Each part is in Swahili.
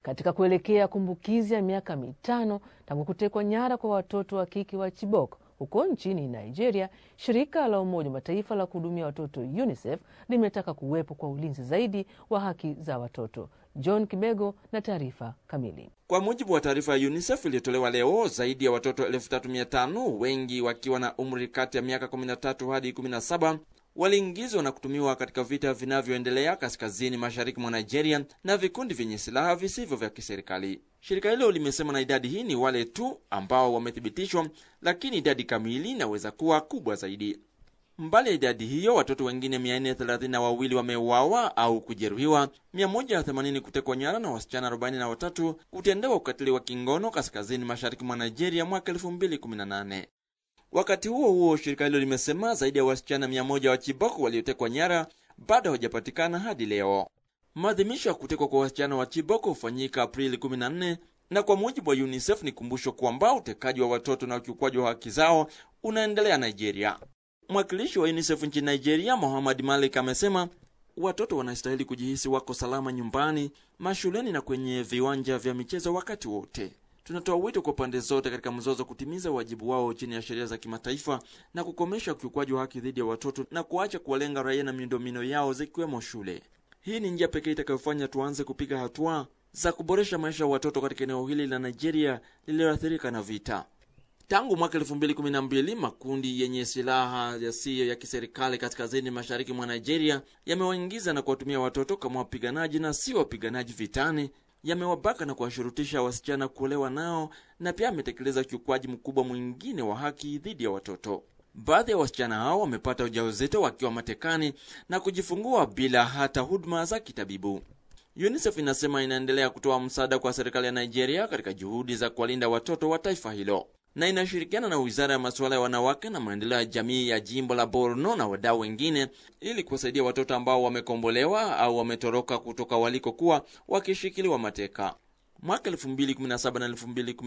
Katika kuelekea kumbukizi ya miaka mitano tangu kutekwa nyara kwa watoto wa kike wa Chibok huko nchini Nigeria, shirika la Umoja wa Mataifa la kuhudumia watoto UNICEF limetaka kuwepo kwa ulinzi zaidi wa haki za watoto. John Kibego na taarifa kamili. Kwa mujibu wa taarifa ya UNICEF iliyotolewa leo, zaidi ya watoto 3500 wengi wakiwa na umri kati ya miaka 13 hadi 17 waliingizwa na kutumiwa katika vita vinavyoendelea kaskazini mashariki mwa Nigeria na vikundi vyenye silaha visivyo vya kiserikali. Shirika hilo limesema na idadi hii ni wale tu ambao wamethibitishwa, lakini idadi kamili inaweza kuwa kubwa zaidi. Mbali ya idadi hiyo, watoto wengine 432 wameuawa au kujeruhiwa, 180 kutekwa nyara na wasichana 43 kutendewa ukatili wa kingono kaskazini mashariki mwa Nigeria mwaka 2018. Wakati huo huo, shirika hilo limesema zaidi ya wasichana 100 wa Chibok waliotekwa nyara bado hawajapatikana hadi leo. Maadhimisho ya kutekwa kwa wasichana wa Chibok hufanyika Aprili 14 na kwa mujibu wa UNICEF ni kumbusho kwamba utekaji wa watoto na ukiukwaji wa haki zao unaendelea Nigeria. Mwakilishi wa UNICEF nchini Nigeria, Mohamed Malik, amesema watoto wanastahili kujihisi wako salama nyumbani, mashuleni na kwenye viwanja vya michezo wakati wote. Tunatoa wito kwa pande zote katika mzozo kutimiza wajibu wao chini ya sheria za kimataifa na kukomesha ukiukwaji wa haki dhidi ya watoto na kuacha kuwalenga raia na miundombinu yao zikiwemo shule. Hii ni njia pekee itakayofanya tuanze kupiga hatua za kuboresha maisha ya watoto katika eneo hili la Nigeria lililoathirika na vita. Tangu mwaka 2012 makundi yenye silaha yasiyo ya kiserikali kaskazini mashariki mwa Nigeria yamewaingiza na kuwatumia watoto kama wapiganaji na si wapiganaji vitani, yamewabaka na kuwashurutisha wasichana kuolewa nao, na pia ametekeleza ukiukwaji mkubwa mwingine wa haki dhidi ya watoto. Baadhi ya wasichana hao wamepata ujauzito wakiwa matekani na kujifungua bila hata huduma za kitabibu. UNICEF inasema inaendelea kutoa msaada kwa serikali ya Nigeria katika juhudi za kuwalinda watoto wa taifa hilo na inashirikiana na wizara ya masuala ya wanawake na maendeleo ya jamii ya jimbo la Borno na wadau wengine ili kuwasaidia watoto ambao wamekombolewa au wametoroka kutoka walikokuwa wakishikiliwa mateka. Mwaka 2017 na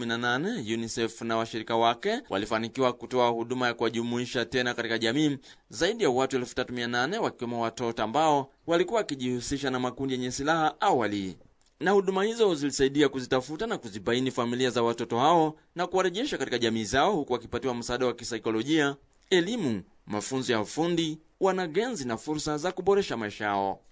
2018 UNICEF na washirika wake walifanikiwa kutoa huduma ya kuwajumuisha tena katika jamii zaidi ya watu 3800 wakiwemo watoto ambao walikuwa wakijihusisha na makundi yenye silaha awali na huduma hizo zilisaidia kuzitafuta na kuzibaini familia za watoto hao na kuwarejesha katika jamii zao, huku wakipatiwa msaada wa kisaikolojia, elimu, mafunzo ya ufundi, wanagenzi na fursa za kuboresha maisha yao.